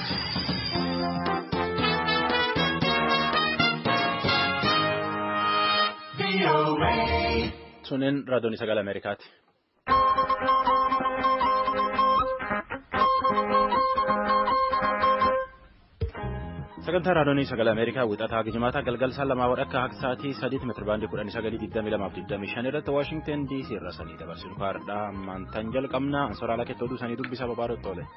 Sunneen raadiyoon sagalee Ameerikaati. Sagantaa raadiyoon sagalee Ameerikaa wixataa gijimaataa galgal saan lamaa wadhakka akka sa'aatii sadiitti meetira baandii kudhanii sagalii digdamii lamaaf digdamii shan irratti Waashingteen DC irra sanii dabarsinu kaardhaa ammaantan jalqabnaa ansoraala keessa oduu sanii dubbisaa babaarotti oole.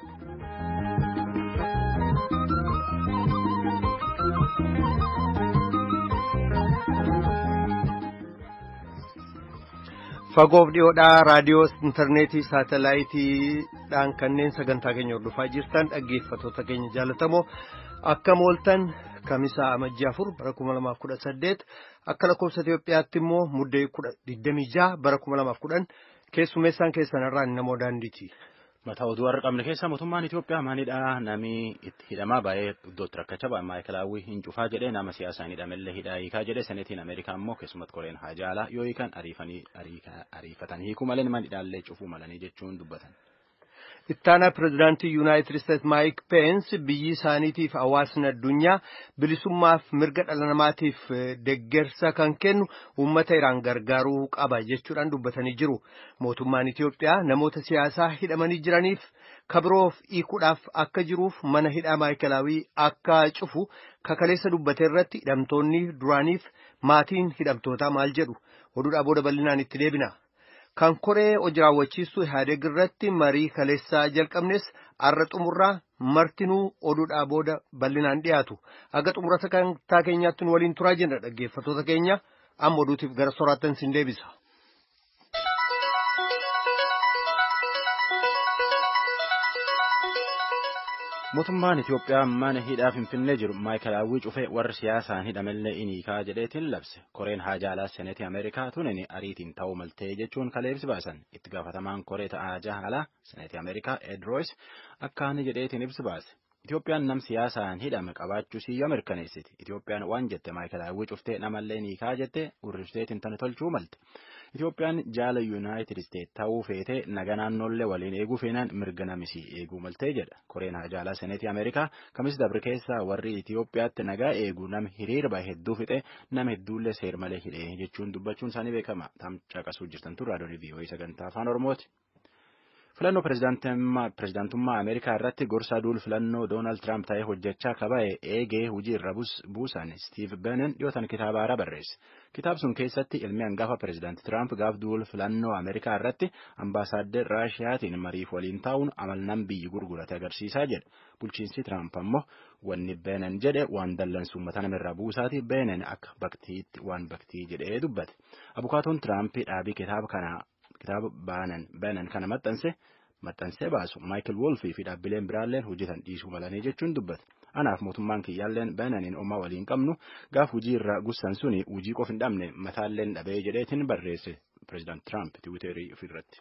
Fagoof dhiyoodhaa raadiyoo intarneetii saatalaayitiidhaan kanneen sagantaa keenya hordofaa jirtan dhaggeeffattoota keenya jaalatamoo akka mooltan kamisaa amajjii afur bara kuma lamaaf kudha saddeet akka lakkoofsa Itoophiyaatti immoo muddee kudha digdamii jaha bara kuma lamaaf kudhan keessummeessaan keessanirraa namoo daandiiti. Mataa oduu har'a qabne keessa mootummaan Itoophiyaa maalidhaa namni itti hidhamaa baay'ee iddootti rakkachaa baay'ee maayikalaawwii hin cufaa jedhee nama siyaasaa hin hidhamellee hidhaa hiikaa jedhee seneetiin Ameerikaa immoo keessumatti koreen haajaalaa yoo hiikan ariifatan hiikuu malee nama hidhaallee cufuu malanii jechuun dubbatan. Ittaanaa pirezidaantii Yuunaayitid Isteetsi Maayik Peensi biyyi isaaniitiif hawaasni addunyaa bilisummaaf mirga dhala namaatiif deggersa kan kennu uummata Iraan gargaaruu qaba jechuudhaan dubbatanii jiru. Mootummaan Itoophiyaa namoota siyaasaa hidhamanii jiraniif kabiroof hiikuudhaaf akka jiruuf mana hidhaa maayikalaawii akka cufu kakaleessa dubbate irratti hidhamtoonni duraaniif maatiin hidhamtootaa maal jedhu oduudhaa booda bal'inaan itti deebina. Kan koree hojii raawwachiistuu Ihaadeeg irratti marii kaleessaa jalqabnes har'a xumurraa martinuu oduudhaa booda bal'inaan dhiyaatu. Aga xumura sagantaa keenyaatti nu waliin turaa jenna dhaggeeffattoota keenya amma oduutiif gara soraattan sin deebisa. Mootummaan Itoophiyaa mana hidhaa Finfinnee jiru maayikalaawwii cufee warri siyaasaan hidhamellee iniikaa jedheetiin labse. Koreen haajaalaa seneetii Ameerikaa tunin ariitiin ta'uu maltee jechuun kaleebsi baasan. Itti gaafatamaan koree ta'aa jaalaa seneetii Ameerikaa Ed Royce akkaan jedheetiin ibsi baase. Itoophiyaan nam siyaasaan hidhame qabaachuu siyyoo mirkaneessiti. Itoophiyaan waan jette maayikalaawwii cuftee namallee niikaa jette urrifteetiin tana tolchuu malte. Itoophiyaan jaala yuunaayitid isteet ta'uu feetee naga naannoollee waliin eeguu feenaan mirga namisii eeguu maltee jedha. Koreen haajaalaa seneetii Ameerikaa kamis dabre keessaa warri Itoophiyaatti nagaa eegu nama hiriirba hedduu fixe nama hedduullee seer malee hidhee jechuun dubbachuun isaanii beekama. Tamcaqasuu jirtan tun raadiyoon vii'oo'ii sagantaa afaan Oromooti. Filannoo pirezidaantummaa Ameerikaa irratti gorsaa duul filannoo Doonaald Tiraamp ta'ee hojjechaa kaba'e eegee hojii irra buusan Stiiv Beenen dhiyootan kitaaba haaraa barreesse. Kitaab sun keessatti ilmi hangafa pirezidaantii Tiraamp gaaf duul filannoo Ameerikaa irratti ambaasaaddar Raashiyaatiin mariif waliin taa'uun amalnaan biyyi gurgurate agarsiisaa jedha. Bulchiinsi Tiraamp ammoo wanni Beenen jedhe waan dallansuu uummata namirraa buusaati Beenen akka baktiitti waan baktii jedhee dubbate. Abukaatoon Tiraamp dhaabii kitaaba kanaa kitaaba baanan kana maxxanse maxxansee baasu Maayikil Wolfii fi dhaabbileen biraalleen hojjetan dhiisuu malanii jechuun dubbate. Anaaf mootummaan kiyyaalleen baananiin omaa waliin qabnu gaaf hujii irraa gussan suni hujii qof hin dhabne mataalleen dhabee jedheetiin barreesse pireezidaant Tiraamp tiwiiterii ofirratti.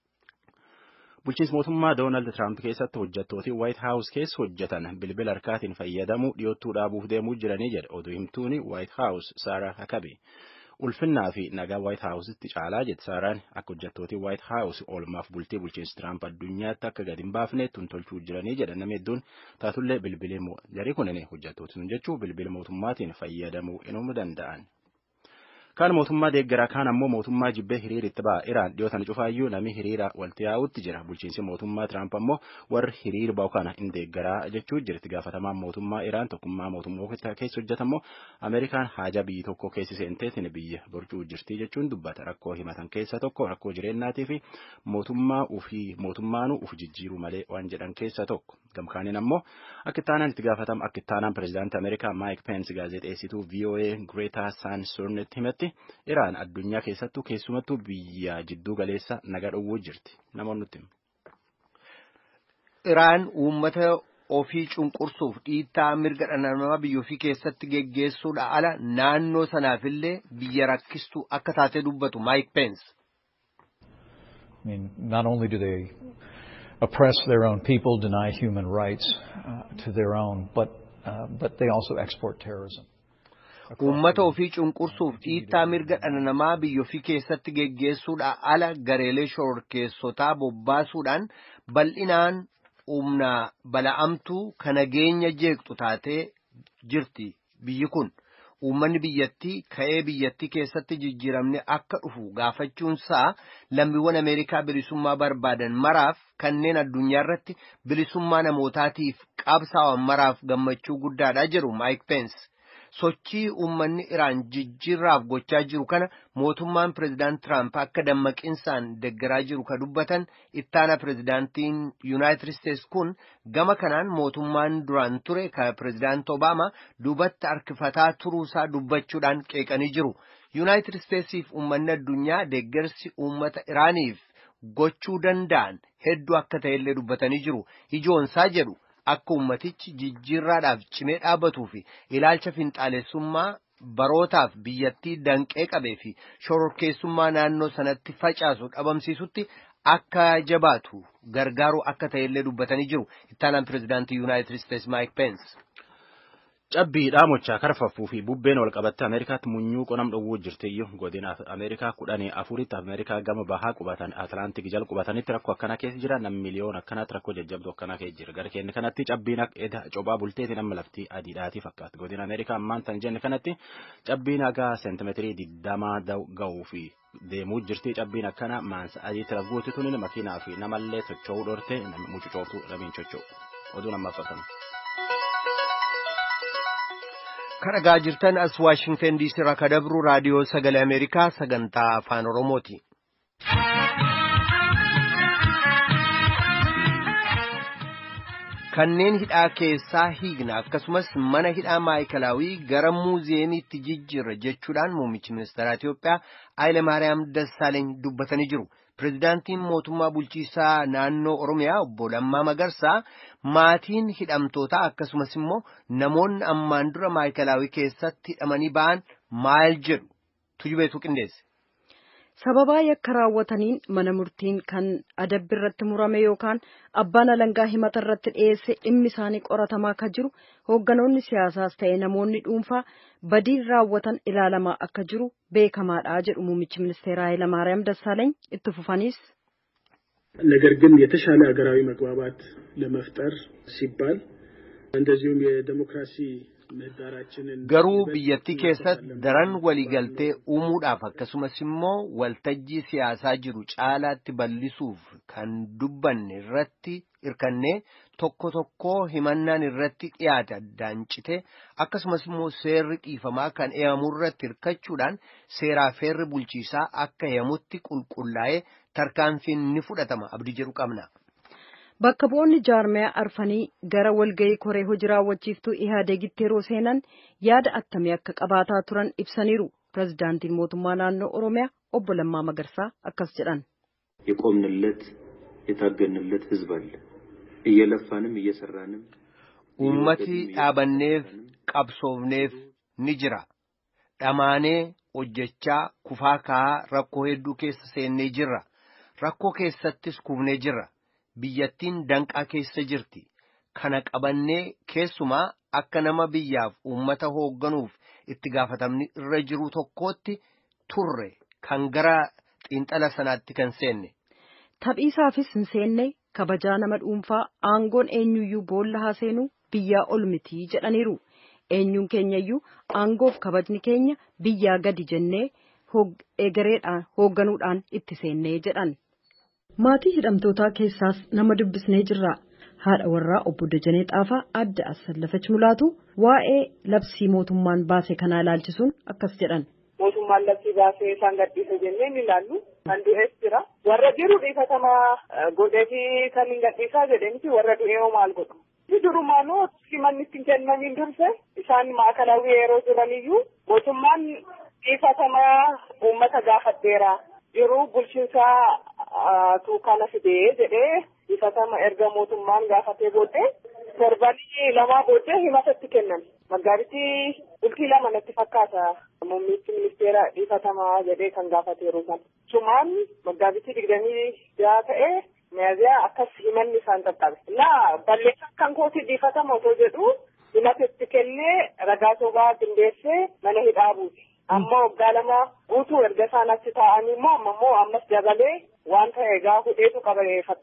Bulchiinsi mootummaa Doonaald Tiraamp keessatti hojjettooti Waayit Haawus keessa hojjetan bilbila harkaatiin fayyadamuu dhiyoottuu dhaabuuf deemuu jiranii jedha oduu himtuuni Waayit Haawus Saaraa Hakabi. ulfinnaa fi nagaa waayit haawusitti caalaa jette saaraan akka hojjettooti waayit haawus oolmaaf bultii bulchiinsi tiraamp addunyaatti akka gadi hin baafne tun tolchuu jiranii jedha namni hedduun taatullee bilbilee jarii kunin hojjettooti sun jechuun bilbila mootummaatiin fayyadamuu inuu danda'an. Kaan mootummaa deeggaraa kaan ammoo mootummaa jibbee hiriira itti ba'a. Iraan dhiyootan cufaayyuu namni hiriira walitti yaa'utti jira. Bulchiinsi mootummaa Tiraamp ammoo warri hiriira ba'u kana hin deeggaraa jechuu jirti. Gaafatamaan mootummaa Iraan tokkummaa mootummaa keessa hojjetammoo Ameerikaan haajaa biyyi tokko keessi seenteetiin biyya borcuu jirti jechuun dubbata. Rakkoo himatan keessa tokko rakkoo jireenyaatii fi mootummaa ufii mootummaanuu uf jijjiiruu malee waan jedhan keessa tokko. Gamkaaniin ammoo akka ittaanaan itti gaafatama akka ittaanaan pireezidaantii Ameerikaa Maayik Peensi gaazexeessituu VOA Greetaa Saansornetti himetti Iraan addunyaa keessattuu keessumattuu biyya jidduu galeessa naga dhowwuu jirti. Namoonni nutti Iraan uummata ofii cunqursuuf dhiittaa mirga dhala namaa biyya ofii keessatti geggeessuudha ala naannoo sanaafillee biyya rakkistu akka taatee dubbatu Maayik Peensi. I mean, not only do they oppress their own people, deny human rights uh, to their own, but, uh, but they also export terrorism. Uummata ofii cunqursuuf dhiittaa mirga dhala namaa biyya ofii keessatti geggeessuudha ala gareelee shororkeessotaa bobbaasuudhaan bal'inaan humna bala'amtuu kan nageenya jeeqxu taatee jirti biyyi kun. Uummanni biyyattii ka'ee biyyattii keessatti jijjiiramne akka dhufu gaafachuunsaa lammiiwwan Ameerikaa bilisummaa barbaadan maraaf kanneen addunyaa irratti bilisummaa namootaatiif qabsaa'an maraaf gammachuu guddaadha jedhu Maayik Pence. Sochii uummanni Iraan jijjiirraaf gochaa jiru kana mootummaan pireezidaant Tiraamp akka dammaqinsaan deggeraa jiru ka dubbatan ittaana pireezidaantiin Yuunaayitid Isteets kun gama kanaan mootummaan duraan ture ka pireezidaant Obaamaa duubatti harkifataa turuusaa dubbachuudhaan qeeqanii jiru. Yuunaayitid Isteetsiif uummanni addunyaa deeggarsi uummata Iraaniif gochuu danda'an hedduu akka ta'ellee dubbatanii jiru. Ijoonsaa jedhu. Akka ummatichi jijjiirraadhaaf cimee dhaabbatuu fi ilaalcha finxaalessummaa barootaaf biyyattii danqee qabee fi shororkeessummaa naannoo sanatti facaasu dhabamsiisutti akka jabaatu gargaaru akka ta'ellee dubbatanii jiru. Ittaanaan pireezidaantii Yuunaayitid Isteets Maayik Peens. Cabbii dhaamochaa karfaffuu fi bubbeen wal qabatte Ameerikaatti munyuu qonam dhowwuu jirtiyyuu godina Ameerikaa kudhanii afuritti Ameerikaa gama bahaa qubatan Atlaantik jala qubatanitti rakkoo akkana keessa jira nam miliyoon akkanaatti rakkoo jajjabduu akkana keessa jira gara keenya kanatti cabbiin eda cophaa bulteeti nama laftii adiidhaatii fakkaata godina Ameerikaa ammaan tan jenne kanatti cabbiin hagaa seentimeetirii digdamaa ga'uu fi deemuu jirti cabbiin akkana maansa adiitti ragguutti tunin makiinaa fi namallee socho'uu dhorte mucucooftuu ramiin socho'u oduu namaaf fakkaatu. Kadhagaa jirtan as Waashingtan diisii irraa ka dabru raadiyoo sagalee Ameerikaa sagantaa afaan Oromooti. Kanneen hidhaa keessaa hiikna akkasumas mana hidhaa maayikalaawii gara muuziyeemiitti jijjiirra jechuudhaan muummichi ministeeraa Itoophiyaa Haayile Maariyaam Dassaaleeny dubbatanii jiru. Pireezidaantiin mootummaa bulchiisaa naannoo Oromiyaa obbo Lammaa Magarsaa maatiin hidhamtootaa akkasumas immoo namoonni ammaan dura maayikalaawii keessatti hidhamanii ba'an maal jedhu tujubeetu qindeesse. Sababaa yakka raawwataniin mana murtiin kan adabbi irratti murame yookaan abbaan alangaa himata irratti dhiyeesse dhimmi isaanii qoratamaa akka jiru hoogganoonni siyaasaas ta'e namoonni dhuunfaa badii raawwatan ilaalamaa akka jiru beekamaadha jedhu muummichi ministeera ኃይለማርያም ደሳለኝ itti fufanis ነገር ግን የተሻለ ሀገራዊ መግባባት ለመፍጠር ሲባል እንደዚሁም የዴሞክራሲ Garuu biyyattii keessatti daran waliigaltee uumuudhaaf akkasumas immoo waltajjii siyaasaa jiru caalaatti bal'isuuf kan dubbanne irratti hirkannee tokko tokko himannaan irratti dhiyaate addaan cite akkasumas immoo seerri dhiifamaa kan eeyamu irratti hirkachuudhaan seeraa feerri bulchiisaa akka eeyamutti qulqullaa'ee tarkaanfiin ni fudhatama abdii jedhu qabna. Bakka bu'oonni jaarmaya arfanii gara walgahii koree hojii raawwachiiftuu Ihaadegitti yeroo seenan yaada attamii akka qabaataa turan ibsaniiru. Pireezidaantiin mootummaa naannoo Oromiyaa obbo Lammaa Magarsaa akkas jedhan. የቆምንለት የታገንለት ህዝብ አለ እየለፋንም እየሰራንም Uummati dhaabanneef qabsoofneef ni jira. Dhamaanee hojjechaa kufaa ka'aa rakkoo hedduu keessa seennee jirra. Rakkoo keessattis kufnee jirra. Biyyattiin danqaa keessa jirti. Kana qabannee keessumaa akka nama biyyaaf uummata hoogganuuf itti gaafatamni irra jiru tokkootti turre kan gara xiinxala sanaatti kan seenne. Taphiisaafis hin seenne kabajaa nama dhuunfaa aangoon eenyuyyuu boolla haa seenu biyyaa ol mitii jedhaniiru. Eenyuun keenyayyuu aangoof kabajni keenya biyyaa gadi jennee egereedhaan hoogganuudhaan itti seennee jedhan. Maatii hidhamtootaa keessaas nama dubbisnee jirra. Haadha warraa obbo Dajanee Xaafaa adda Assallafach Mulaatu waa'ee labsii mootummaan baase kanaa ilaalchisuun akkas jedhan. Mootummaan labsii baasee isaan gadhiisa jennee ni ilaallu. Kan du'es jira. Warra jiru dhiifatamaa godheefi kan hin gadhiisaa jedhaniiti warra du'ee hoo maal godhu. Durumaanuu simanni ittiin kennamiin durse isaan maakalaawii yeroo jiraniyyuu mootummaan dhiifatamaa uummata gaafadheera. Yeroo bulchiinsaa tuukana fidee jedhee dhiifatama erga mootummaan gaafatee booddee torbanii lamaa booddee himatatti kennan. Maggaabittii bultii lama natti fakkaata muummichi ministeera dhiifatamaa jedhee kan gaafate yeroo sana. Sumaan maggaabittii digdamii jaha ta'ee miyaziyaa akkas himanni isaan qaqqabe. Naa balleessaa kan kooti dhiifatama otoo jedhu himatatti kennee ragaa sobaa qindeessee mana hidhaa buuse. Amma waggaa lama guutuu erga isaan achi taa'anii immoo amma immoo ammas dabalee waan ta'e egaa hudheetu qaba fakkaata.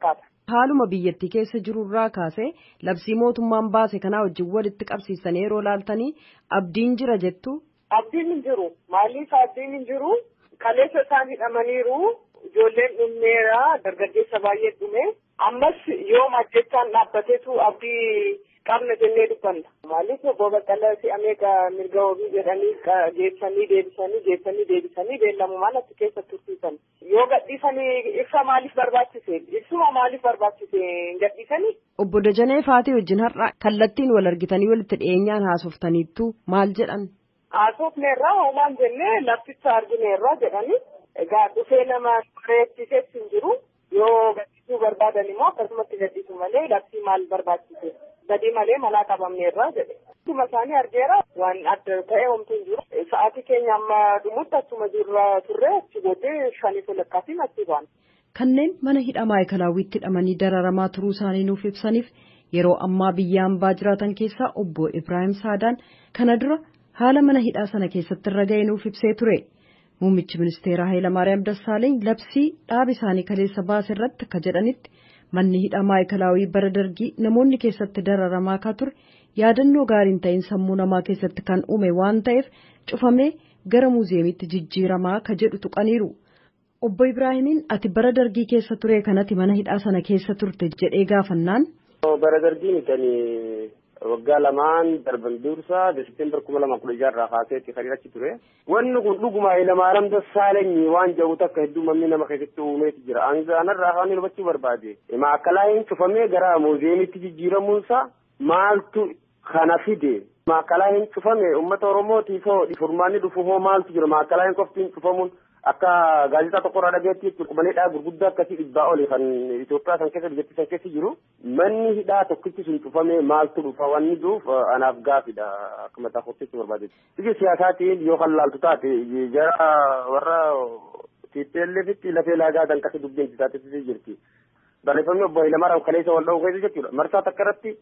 haaluma biyyattii keessa jirurraa kaasee labsii mootummaan baase kanaa wajjin walitti qabsiisanii yeroo laaltanii abdiin jira jettu. Abdiin hin jiru. Maaliif abdiin hin jiru? Kaleessa isaan hidhamaniiru. Ijoolleen dhummeera. Dargaggeessa baay'ee dhume. Ammas yoo ajjechaan dhaabbateetu abdii qabna jennee dubbanna. Maaliif obbo Baqqalaa si'amee mirga wabii jedhanii geessanii deebisanii geessanii deebisanii beellamumaan achi keessa tursiisan. Yoo gadhiisanii ibsa maaliif barbaachise? Ibsuma maaliif barbaachise hin gadhiisanii? Obbo Dajanee Faatee wajjin har'a kallattiin wal argitanii walitti dhiyeenyaan haasoftaniittu maal jedhan? Haasofneerraa hoomaan jennee lafticha argineerraa jedhanii egaa dhufee nama reechisees hin jiru yoo gadhiisuu barbaadan immoo akkasumatti gadhiisu malee labsii maal barbaachise badii malee manaa qabamneerraa jedhe. Akkuma isaanii argeera waan adda ta'e homtuu hin jiru. Sa'aatii keenya amma dhumutti achuma jirra turre achi booddee shanii walakkaasiin achi ba'an. Kanneen mana hidhaa maayikalaawwiitti hidhamanii dararamaa turuu isaanii nuuf ibsaniif yeroo ammaa biyya hambaa jiraatan keessaa obbo Ibrahim Saadaan kana dura haala mana hidhaa sana keessatti irra ga'e nuuf ibsee ture. Muummichi ministeeraa Hayilamaariyaam Dassaaleeny labsii dhaaba isaanii kaleessa baase irratti akka jedhanitti manni hidhaa maayikalaawwii bara dargii namoonni keessatti dararamaa akka ture yaadannoo gaariin ta'in sammuu namaa keessatti kan uume waan ta'eef cufamee gara muuziyeemitti jijjiiramaa ka jedhu tuqaniiru. Obbo Ibraahimiin ati bara dargii keessa ture kanatti mana hidhaa sana keessa turte jedhee gaafannaan. Bara dargii mitanii waggaa lamaan darban dursa desembar kuma lama kudha jaha irraa kaaseetti kan achi ture. Wanni kun dhuguma Hayilamaariyaam Dassaalenyi waan jedhu takka hedduu manni nama keessatti uumeeti jira. Angaanarraa kan hubachuu barbaade. Maakkalaayin cufamee gara muuziyeemitti jijjiiramuunsa maaltu kana fide. Maakkalaayin cufame uummata Oromootiif furmaanni dhufu hoo maaltu jira maakkalaayin qoftiin cufamuun akka gaazexaa tokko irraa dhageetti jechuudha mana hidhaa gurguddaa akkasii dhibbaa oli kan Itoophiyaa san keessa biyyattii san keessa jiru manni hidhaa tokkichi sun cufamee maaltu dhufa wanni duuf anaaf gaafidha akka mataa kotteetti barbaadetti. Biyya siyaasaatiin yoo kan laaltu taate jara warra TPLFitti lafee laagaadhaan akkasii dubbiin taatee jirti. Barreeffamni obbo Hayilamaariyaam kaleessa wal dha'uu keessa jechuudha. Marsaa takka irratti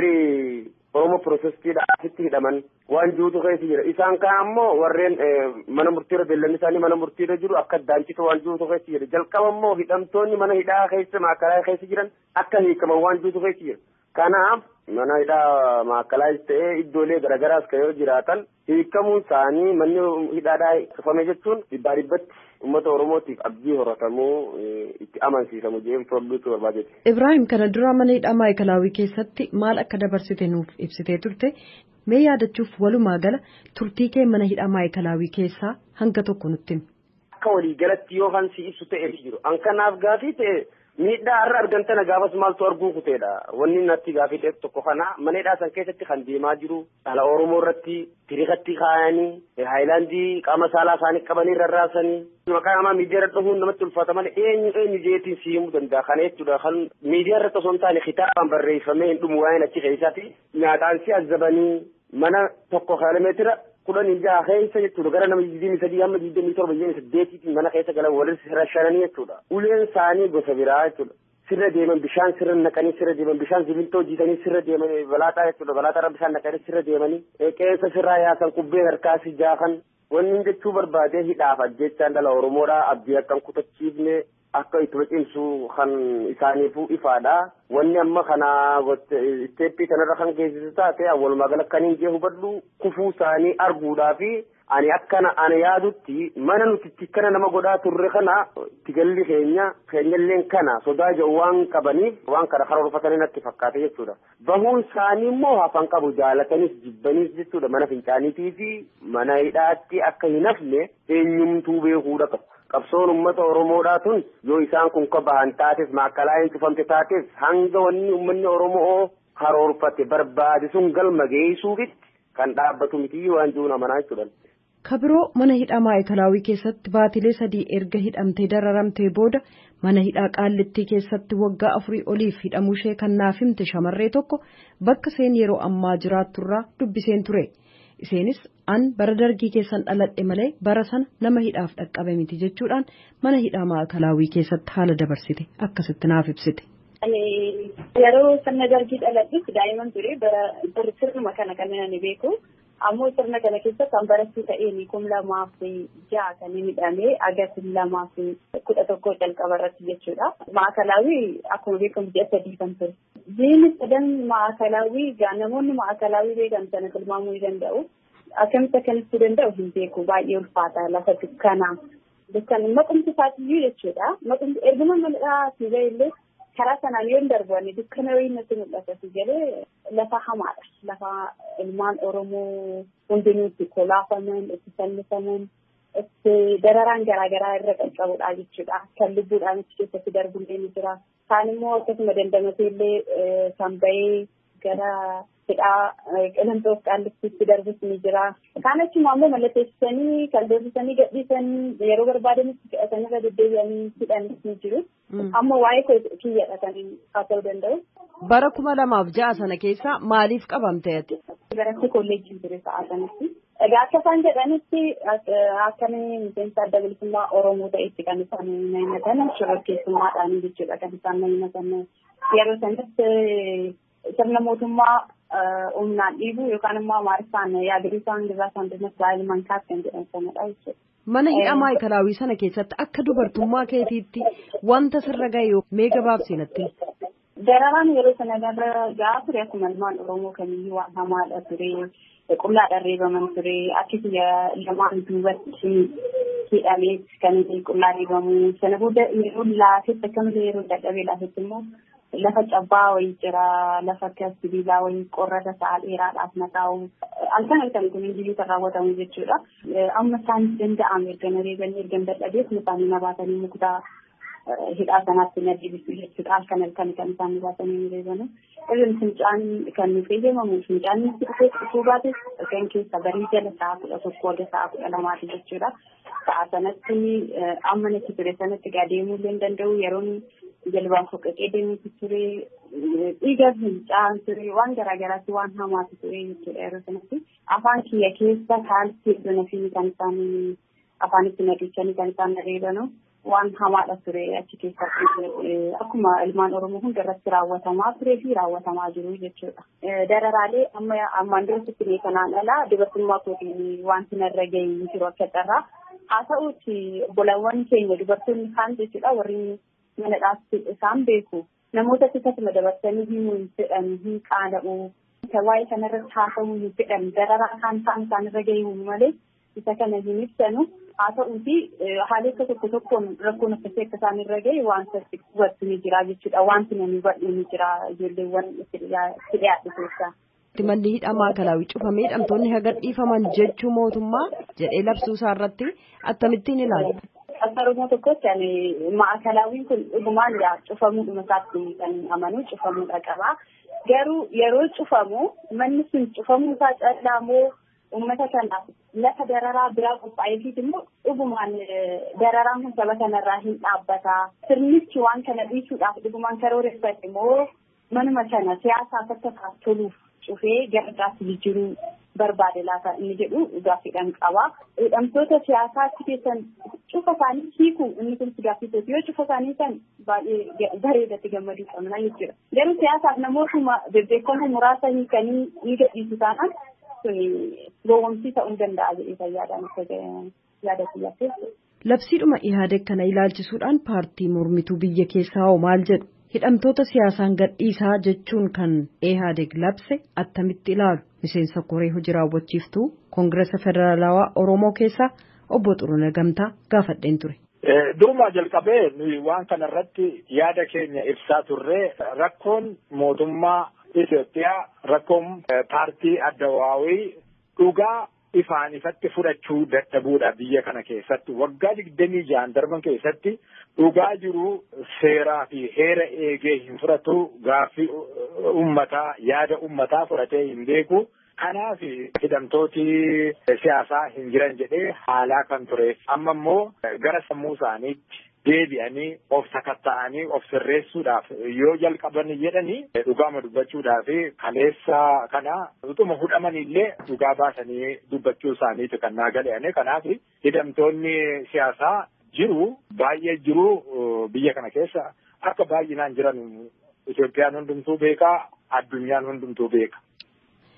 warri Oromoo Pirotestiidhaasitti hidhaman waan jirutu keessa jira. Isaan kaan ammoo warreen mana murtiirra beellanni isaanii mana murtiirra jiru akka daanchitu waan jirutu keessa jira. Jalqaba ammoo hidhamtoonni mana hidhaa keessa maakalaa keessa jiran akka hiikaman waan jirutu keessa jira. Kanaaf mana hidhaa maakalaas ta'ee iddoolee garaagaraas kan yoo jiraatan hiikamuun isaanii manni hidhaadhaa cufame jechuun dhibbaa dhibbatti uummata Oromootiif abdii horatamuu itti amansiisamu jedhee furduutu barbaadeeti. Ibrahim kana dura mana hidhaa maayikalaawwii keessatti maal akka dabarsite nuuf ibsitee turte mee yaadachuuf walumaa gala turtii kee mana hidhaa maayikalaawwii keessaa hanga tokko nutti himi. Akka waliigalatti yoo hansi ibsu ta'e jiru. An kanaaf gaafii ta'e miidhaa har'a argamtana gaafas maaltu arguu kuteedha wanni natti gaafii ta'e tokko kana mana hidhaa san keessatti kan deemaa jiru dhala oromoo irratti tiriikatti kaayanii haayilaandii qaama saalaa isaanii qabanii rarraasanii maqaa namaa miidiyaa irra dhufuun namatti ulfaata malee eenyu eenyu jeetiin si himuu danda'a kana jechuudha kan miidiyaa irratti osoo hin taane kitaabaan barreeffamee hin dhumu waa'een achi keessaati nyaataan si azzabanii mana tokko kiiloomeetira kudhanii jaha keessa jechuudha gara nama digdamii sadii hamma digdamii torba digdamii saddeetiitiin mana keessa galan walitti rashananii jechuudha uleen isaanii gosa biraa jechuudha sirra deeman bishaan sirra naqanii sirra deeman bishaan sibiltoo jiisanii sirra deeman balaaxaa jechuudha balaaxaarra bishaan naqanii sirra deemanii qeensa sirraa yaasan kubbee harkaasi jaakan wanni jechuu barbaadee hidhaaf ajjechaan dhala oromoodhaa abdii akkan kutachiifne akka itti cimsu kan isaaniifuu ifaadha. Wanni amma kana isteeppii kanarra kan geessisu taate walumaa gala kan hin jee hubadhu kufuu isaanii arguudhaa fi ani akkana ani yaadutti mana nuti itti kana nama godhaa turre kana itti galli keenya keenyalleen kana sodaa jedhu waan qabaniif waan kana karoorfatanii natti fakkaate jechuudha. Bahuun isaanii immoo hafan qabu jaalatanis jibbaniis jechuudha mana fincaaniitii fi mana hidhaatti akka hin hafne eenyumtuu beekuudha qabu. qabsoon ummata oromoodhaa tun yoo isaan kun ka bahan taates maakkalaa hin cufamte taates hanga wanni ummanni oromoo karoorfate barbaade sun galma geessuufitti kan dhaabbatu miti waan jiru amanaa jechuudha. kabiroo mana hidhaa maayikalaawii keessatti baatilee sadii erga hidhamtee dararamtee booda mana hidhaa qaallittii keessatti waggaa afurii oliif hidhamuushee kan naaf himte shamarree tokko bakka seen yeroo ammaa jiraatturraa dubbiseen ture. Iseenis an bara dargii keessan dhaladhe malee bara sana nama hidhaaf dhaqqabe miti jechuudhaan mana hidhaa maakalaawii keessatti haala dabarsite akkasitti naaf ibsite. Yeroo sirna dargii dhaladhutti daa'imman ture bara sirnuma kana kan ani beeku ammoo sirna kana keessa kan barattuu ta'een kum lamaaf ja'a kan inni hidhamee agarsiis lamaaf kudha tokko jalqaba irratti jechuudha. Maakalaawii akkuma beekamu ji'a sadii kan ture. Jiini sadan maakalaawii gaa namoonni maakalaawii beekan sana tilmaamuu ni danda'u. Akkamitti akkanatti danda'u hin beeku baay'ee ulfaata lafa dukkanaa. Dukkan maqumti isaatiyyuu jechuudha. Maqumti erguma mal'aa si illee karaa sanaan yoo darbanne dukkana wayii natti mul'ata si jedhee lafa hamaadha. Lafa ilmaan Oromoo hundinuu itti kolaafaman, itti fannifaman, itti dararaan garaagaraa irra qaqqabudha jechuudha. Kan lubbuudhaan achi keessatti darbullee ni jira. Kaan immoo akkasuma dandamatee illee kan bahee gara hidhaa qilantoof qaallittiitti darbus ni jira. Kaan achuma ammoo mallatteessisanii kan deebisanii gadhiisanii yeroo barbaadanitti fe'atanii irra deddeebi'anii hidhanis ni jiru. Amma waa'ee kiyyadha kan haa ta'uu danda'u. Bara kuma lamaaf ja'a sana keessa maaliif qabamte ati? Baratti kolleejjii ture sa'a sanatti. Egaa akka isaan jedhanitti akkamii miseensa adda bilisummaa Oromoo ta'etti kan isaan himatan shororkeessummaadhaan jechuudha kan isaan himatan. Yeroo sanatti sirna mootummaa humnaan dhiibu yookaan immoo amaariffaan yaadriisaan giraa saandinas baay'ee mankaat kan jedhan sanadha jechuudha. Mana hidhaa maayikalaawii sana keessatti akka dubartummaa keetiitti wanta sirra gahe mee gabaabsinatti. Dararaan yeroo sana gahaa ture akkuma ilmaan Oromoo kamiyyuu waan hamaadha ture. Qullaadhaan reebaman ture. Akkasii lamaan duubatti hidhamee kan qullaa reebamu. Sana booda yeroo laafetti akkamitti yeroo dadhabee laafetti immoo lafa cabbaa wayii jira. Lafa akka sibiilaa wayii qorrata sa'a dheeraadhaaf mataa'u. Halkan halkan kun hinjiyyuu kan raawwatamu jechuudha. Amma isaan danda'ame erga na reebanii erga dadhabeef isaanii na baatanii muktaa hidhaa sanaatti na deebisu jechuudha. Halkan halkan kan isaan baatanii reebanu. Irreen fincaan kan nuuf eeyyamamu fincaan nutti dhufee dhufuu baates kan keessa barii jala sa'a kudha tokko hanga sa'a kudha lamaati jechuudha. Sa'a sanatti amma natti ture sanatti gaa deemuu illee hin danda'u yeroon jalbaan foqqaqee deemuutu ture dhiiga fincaan ture waan garaagaraatti waan hamaatu ture jechuudha yeroo sanatti. Afaan kiyya keessa kaaltii iddoo fi kan isaan afaanitti nadichanii kan isaan reebanu. waan hamaadha ture achi keessatti akkuma ilmaan oromoo hunda irratti raawwatamaa turee fi raawwatamaa jiru jechuudha. Dararaalee amma ammaan duratti mee kanaan alaa dubartummaa kootiin wanti narra gahee jiru akka carraa haa ta'uuti obbolawwan keenya dubartoonni kaan jechuudha warri mana dhaabsi isaan beeku namoota akkasuma dabarsanii himuu hin fedhan hin qaana'u waa'ee kanarratti haasa'uu hin fedhan dararaa kaan ta'an isaanirra gahee malee isa kana hin ibsanu haa ta'uuti haalota tokko tokkoon rakkoon akkasii akka isaan irra gahe wanta hubatu ni jira jechuudha wanti namni hubatu ni jira ijoolleewwan itti dhiyaatu keessaa. Manni hidhaa maakalaawii cufamee hidhamtoonni haga dhiifaman jechuu mootummaa jedhee labsuu isaa irratti akkamittiin ilaalu. Akka Oromoo tokkotti ani maakalaawiin kun dhugumaan yaa cufamuudhuma isaatti kan amanu cufamuudha qaba. Garuu yeroo cufamu manni sun cufamuu isaa callaa moo uummata kanaaf lafa dararaa biraa qophaa'eefis immoo dhugumaan dararaan kun saba kanarraa hin dhaabbata. Sirnichi waan kana dhiisuudhaaf dhugumaan karooreffate immoo manuma kana siyaasaaf akka toluuf cufee gara biraatti jijjiiruu barbaade laata inni jedhu gaaffiidhaan qaba. Hidhamtoota siyaasaatti keessan cufa isaanii hiiku inni kun gaaffisooti yoo cufa isaanii san baay'ee bareedatti gammaduu qabna jechuudha. Garuu siyaasaaf namootuma bebbeekamoo muraasa hiikanii ni gadhiisu taanaan gowwomsii ta'uu danda'a jedhee fayyaadhaan akka yaada kiyyaatti. Labsiidhuma ihaadeg kana ilaalchisuudhaan paartii mormituu biyya keessaa hoo maal jedhu hidhamtoota siyaasaan gadhiisaa jechuun kan ihaadeg labse attamitti ilaalu miseensa koree hojii raawwachiiftuu koongiresa federaalawaa oromoo keessaa obbo Xuruna Gamtaa gaafadheen ture. Durumaa jalqabee nuyi waan kana irratti yaada keenya ibsaa turre rakkoon mootummaa Itoophiyaa rakkoon paartii addawaawii dhugaa ifaan ifatti fudhachuu dadhabuudha biyya kana keessatti waggaa digdamii ja'an darban keessatti dhugaa jiru seeraa fi heera eegee hin fudhatu gaaffii ummataa yaada ummataa fudhatee hin beeku. Kanaaf hidhamtooti siyaasaa hin jiran jedhee haalaa kan ture amma immoo gara sammuu isaaniitti deebi'anii of sakatta'anii of sirreessuudhaaf yoo jalqaban jedhanii dhugaama dubbachuudhaaf kaleessa kana utuma hudhamanillee dhugaa baasanii dubbachuu isaaniitu kan naa gale'ane kanaaf hidhamtoonni siyaasaa jiru baay'ee jiru biyya kana keessa akka baay'inaan jiran Itoophiyaan hundumtuu beekaa addunyaan hundumtuu beeka.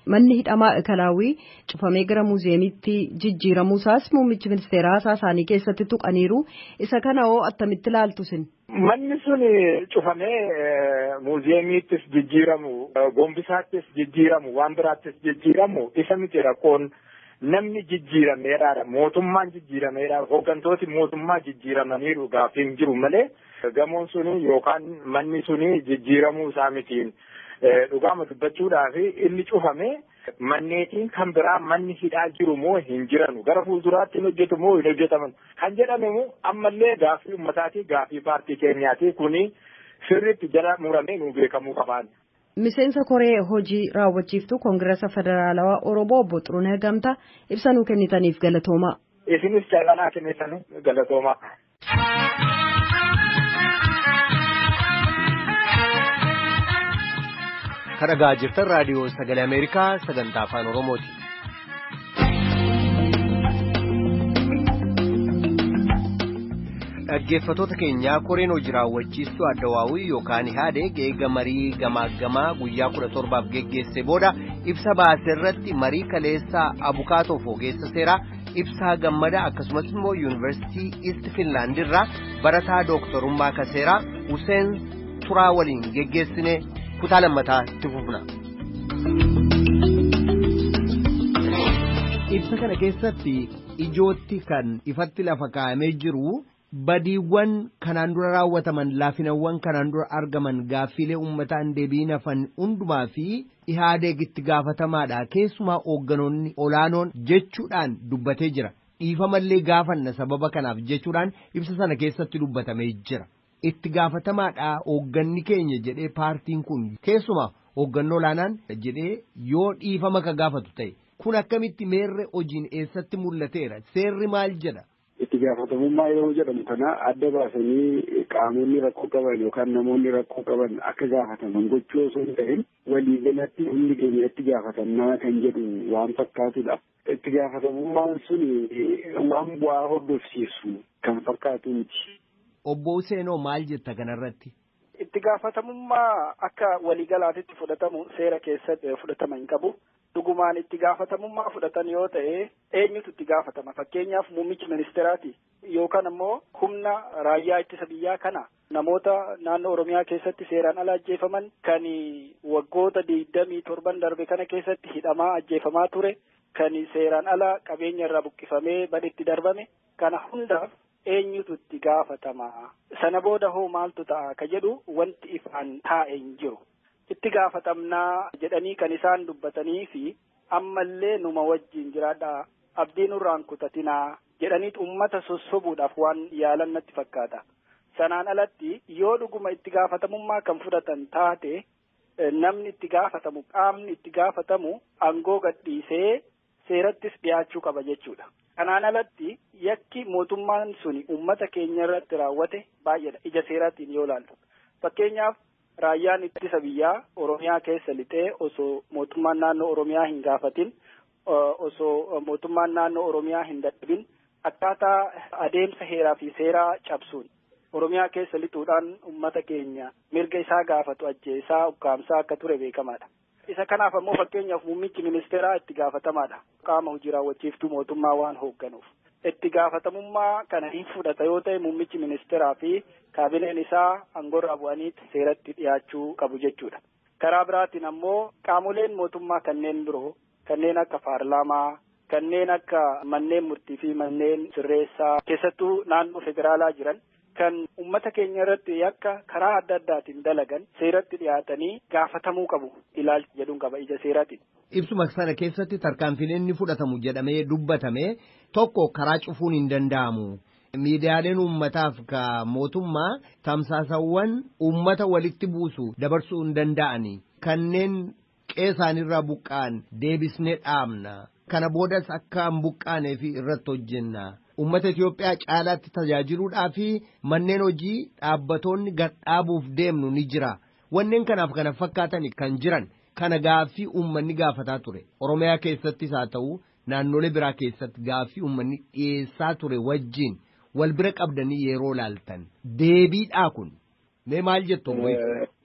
manni hidhamaa ikalaawii cufamee gara muuziyeemitti jijjiiramuusaas muummichi ministeeraa haasaa isaanii keessatti tuqaniiru isa kana hoo attamitti ilaaltu sin. Manni sun cufamee muuziyeemiittis jijjiiramu gombisaattis jijjiiramu waan biraattis jijjiiramu isa miti rakkoon namni jijjiirameedha mootummaan jijjiirameedha hooggantooti mootummaa jijjiiramaniiru gaaffiin jiru malee gamoon suni yookaan manni suni jijjiiramuu isaa mitiin dhugaama dubbachuudhaaf inni cufame manneetiin kan biraa manni hidhaa jiru moo hin jiranu gara fuulduraatti hin hojjetu moo hin hojjetaman kan jedhamu ammallee gaaffii ummataati gaaffii paartii keenyaati kuni sirriitti jala muramee nu beekamuu qabaan. Miseensa koree hojii raawwachiiftuu koongirasa federaalawaa Oromoo obbo Xuruunee Gamtaa ibsa nuu kennitaniif galatoomaa. Isinis jaalalaa kennitan galatoomaa. Kan dhagaa jirtan raadiyoo sagalee Ameerikaa sagantaa afaan Oromooti. Dhaggeeffattoota keenyaa koreen hojii raawwachiistuu addawaawii yookaan ihaadeg eega marii gamaaggamaa guyyaa kudha torbaaf geggeesse booda ibsa baase irratti marii kaleessaa abukaatoof ogeessa seeraa ibsaa gammada akkasumas immoo yuunivarsiitii iist finlaand irraa barataa dooktorummaa kaseeraa Huseen Turaa waliin geggeessine kutaa lammataa itti fufna. Ibsa kana keessatti ijootti kan ifatti lafa kaa'amee jiru. badiiwwan kanaan dura raawwataman laafinawwan kanaan dura argaman gaaffiilee uummataan deebiin hafan hundumaa fi ihaadeeg itti gaafatamaadha keessumaa hoogganoonni olaanoon jechuudhaan dubbatee jira dhiifamallee gaafanna sababa kanaaf jechuudhaan ibsa sana keessatti dubbatamee jira itti gaafatamaadha hoogganni keenya jedhee paartiin kun keessumaa hooggannoo olaanaan jedhee yoo dhiifama ka gaafatu ta'e kun akkamitti meerre hojiin eessatti mul'ateera seerri maal jedha. itti gaafatamummaa yeroo jedhamu kana adda baasanii qaamonni rakkoo qaban yookaan namoonni rakkoo qaban akka gaafataman gochuu osoo hin ta'in waliigalatti hundi keenya itti gaafatamnaa kan jedhu waan fakkaatudha. Itti gaafatamummaan sun waan bu'aa hordofsiisu kan fakkaatu miti. Obbo Useenoo maal jetta kanarratti? Itti gaafatamummaa akka waliigalaatitti fudhatamu seera keessatti fudhatama hin qabu. dhugumaan itti gaafatamummaa fudhatan yoo ta'e eenyutu itti gaafatama fakkeenyaaf muummichi ministeeraati yookaan ammoo humna raayyaa ittisa biyyaa kana namoota naannoo oromiyaa keessatti seeraan ala ajjeefaman kan waggoota digdamii torban darbe kana keessatti hidhamaa ajjeefamaa ture kan seeraan ala qabeenya irraa buqqifamee badhetti darbame kana hundaaf eenyutu itti gaafatama sana booda hoo maaltu ta'a ka jedhu wanti ifaan taa'e hin jiru. itti gaafatamnaa jedhanii kan isaan dubbatanii fi ammallee numa wajjin jiraadha abdii nurraan kutatinaa jedhaniit ummata sossobuudhaaf waan yaalan natti fakkaata. Sanaan alatti yoo dhuguma itti gaafatamummaa kan fudhatan taate namni itti gaafatamu qaamni itti gaafatamu aangoo gadhiisee seerattis dhiyaachuu qaba jechuudha. Kanaan alatti yakki mootummaan suni ummata keenya irratti raawwate baay'eedha ija seeraatiin yoo ilaallu. Fakkeenyaaf raayyaan ittisa biyyaa oromiyaa keessa lixee osoo mootummaan naannoo oromiyaa hin gaafatin osoo mootummaan naannoo oromiyaa hin dadhabin akkaataa adeemsa heeraa fi seeraa cabsuun oromiyaa keessa lixuudhaan ummata keenya mirga isaa gaafatu ajjeesaa ukkaamsaa akka ture beekamaadha. Isa kanaaf ammoo fakkeenyaaf muummichi ministeeraa itti gaafatamaadha. Qaama hojii raawwachiiftuu mootummaa waan hoogganuuf. itti gaafatamummaa kana hin fudhata yoo ta'e muummichi ministeeraa fi kaabineen isaa aangoorraa bu'anii seeratti dhiyaachuu qabu jechuudha. Karaa biraatiin ammoo qaamoleen mootummaa kanneen biroo kanneen akka paarlaamaa kanneen akka manneen murtii fi manneen sirreessaa keessattuu naannoo federaalaa jiran kan ummata keenya irratti yakka karaa adda addaatiin dalagan seeratti dhiyaatanii gaafatamuu qabu ilaalcha jedhuun qaba ija seeraatiin. Ibsuma sana keessatti tarkaanfileen ni fudhatamu jedhamee dubbatame tokko karaa cufuun hin danda'amu. Miidiyaaleen uummataaf ka mootummaa tamsaasawwan uummata walitti buusu dabarsuu hin danda'ani. Kanneen qeesaanirraa buqqa'an deebisnee dhaabna. Kana boodas akka hin buqqaaneef irratti hojjenna. Uummata Itoophiyaa caalaatti tajaajiluudhaa fi manneen hojii dhaabbatoonni gadhaabuuf deemnu ni jira. Wanneen kanaaf kana fakkaatan kan jiran kana gaaffii uummanni gaafataa ture. Oromiyaa keessattis haa ta'u naannolee biraa keessatti gaaffii uummanni dhiyeessaa ture wajjin wal bira qabdanii yeroo laaltan. Deebiidhaa kun mee maal jettu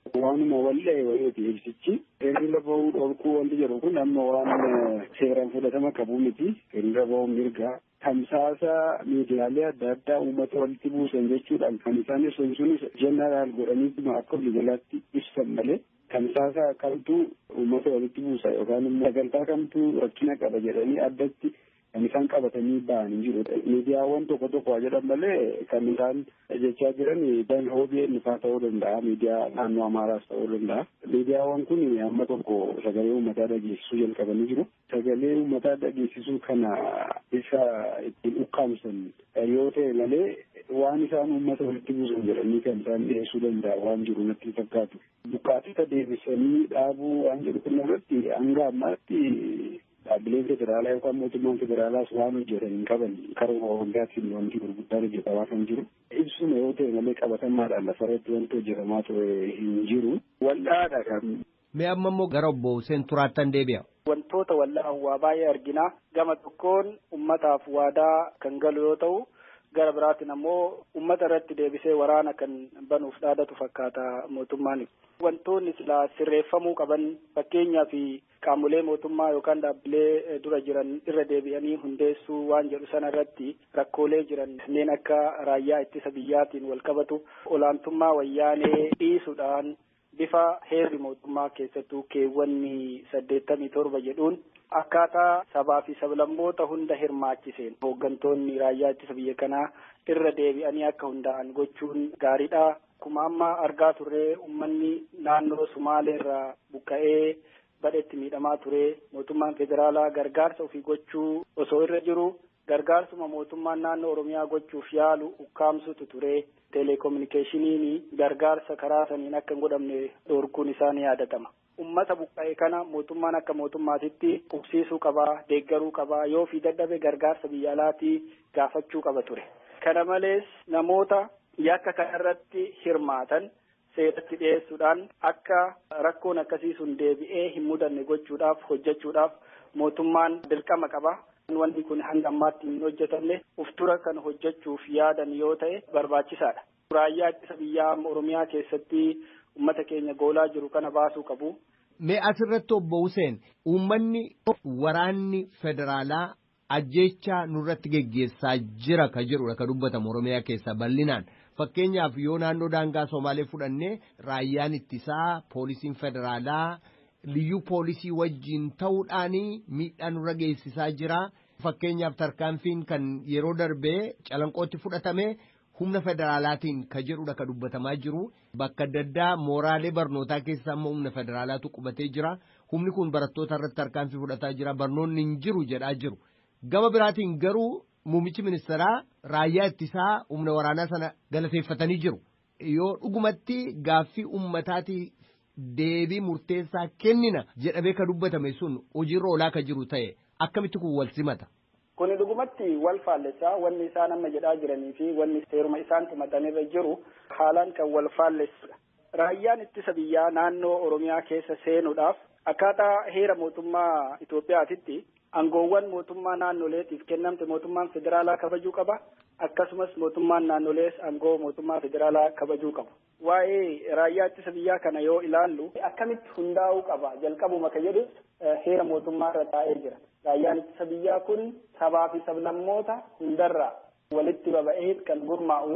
waanuma wallee wayiiti ibsichi hiriira bahuu dhorkuu wanti jedhu kun amma waan seeraan fudhatama qabu miti hiriira bahuun mirgaa tamsaasa miidiyaalee adda addaa uummata walitti buusan jechuudhaan kan isaan ibsan sunis jeneraal godhanii akka waliigalaatti ibsan malee tamsaasa kamtu uummata walitti buusa yookaan immoo sagantaa kamtu rakkina qaba jedhanii addatti kan isaan qabatanii ba'anii jiru. Miidiyaawwan tokko tokko waa jedhan malee kan isaan jechaa jiran dan OBN faa ta'uu danda'a. Miidiyaa naannoo Amaaraas ta'uu danda'a. Miidiyaawwan kun amma tokko sagalee uummataa dhageessisuu jalqabanii jiru. Sagalee uummataa dhageessisuu kana isa ittiin ukkaamsan yoo ta'e malee waan isaan uummata walitti buusan jedhanii kan isaan dhiyeessuu danda'a waan jiru natti fakkaatu. Buqqaatota deebisanii dhaabuu waan jedhu kun irratti hanga ammaatti dhaabbileen federaalaa yookaan mootummaan federaalaas waan hojjetan hin qaban karaa waggaatti wanti gurguddaan hojjetamaa kan jiru. Ibsuma yoo ta'e malee qabatamaadhaan lafarratti wanti hojjetamaa ture hin jiru. Wal'aadha kan. Mee amma immoo gara obbo Hussein Turaattan deebi'a. Wantoota wal'aan waa baay'ee argina. Gama tokkoon ummataaf waadaa kan galu yoo ta'u gara biraatiin ammoo ummata irratti deebisee waraana kan banuuf dhaadatu fakkaata mootummaan. Wantoonni silaa sirreeffamuu qaban fakkeenyaa fi qaamolee mootummaa yookaan dhaabbilee dura jiran irra deebi'anii hundeessuu waan jedhu sana irratti rakkoolee jiran kanneen akka raayyaa ittisa biyyaatiin wal qabatu olaantummaa wayyaanee dhiisuudhaan bifa heerri mootummaa keessattuu keewwanni saddeettamii torba jedhuun akkaataa sabaa fi sablammoota hunda hirmaachiseen hooggantoonni raayyaa ittisa biyya kanaa irra deebi'anii akka hundaa'an gochuun gaariidha. Akkuma amma argaa turre uummanni naannoo Sumaalee irraa buqqa'ee badhetti miidhamaa ture. Mootummaan federaalaa gargaarsa ofii gochuu osoo irra jiru gargaarsuma mootummaan naannoo Oromiyaa gochuuf yaalu ukkaamsutu ture. Teleekominikeeshiniin gargaarsa karaa saniin akka hin godhamne dhorkuun isaa ni yaadatama. Uummata buqqa'e kana mootummaan akka mootummaatitti qubsiisuu qabaa, deeggaruu qabaa, yoo fi dadhabe gargaarsa biyya alaatii gaafachuu qaba ture. Kana malees namoota yakka kanarratti hirmaatan seeratti dhiyeessuudhaan akka rakkoon akkasii sun deebi'ee hin mudanne gochuudhaaf hojjechuudhaaf mootummaan dirqama qaba. Wanti kun hanga ammaatti hin hojjetamne uftura kan hojjechuuf yaadan yoo ta'e barbaachisaadha. Raayyaa ittisa biyyaa Oromiyaa keessatti uummata keenya goolaa jiru kana baasuu qabu. Mee asirratti obbo Hussein uummanni waraanni federaalaa ajjeechaa nurratti geggeessaa jira ka jedhudha ka dubbatamu Oromiyaa keessa bal'inaan. Fakkeenyaaf yoo naannoo daangaa Somaalee fudhannee raayyaan ittisaa poolisiin federaalaa liyyuu poolisii wajjin ta'uudhaan miidhaa nurra geessisaa jira. Fakkeenyaaf tarkaanfiin kan yeroo darbee calanqootti fudhatame humna federaalaatiin ka jedhudha ka dubbatamaa jiru. Bakka adda addaa mooraalee barnootaa keessa ammoo humna federaalaatu qubatee jira. Humni kun barattoota irratti tarkaanfii fudhataa jira. Barnoonni hin jiru jedhaa jiru. Gama biraatiin garuu muummichi ministeeraa raayyaa ittisaa humna waraanaa sana galateeffatanii jiru. Yoo dhugumatti gaaffii uummataati deebii murteessaa kennina jedhamee ka dubbatame sun hojiirra oolaa ka jiru ta'e akkamitti kun wal simata. Kuni dhugumatti wal faallessaa wanni isaan amma jedhaa jiranii fi wanni seeruma isaan tumatanirra jiru haalaan kan wal faallessudha. Raayyaan ittisa biyyaa naannoo Oromiyaa keessa seenuudhaaf akkaataa heera mootummaa Itoophiyaatitti aangoowwan mootummaa naannoleetiif kennamte mootummaan federaalaa kabajuu qaba. Akkasumas mootummaan naannolees aangoo mootummaa federaalaa kabajuu qabu. Waa'ee raayyaa ittisa biyyaa kana yoo ilaallu akkamitti hundaa'uu qaba jalqabuma ka jedhu heera mootummaa irra taa'ee jira. Raayyaan ittisa biyyaa kun sabaa fi sablammoota hundarraa walitti baba'ee kan gurmaa'u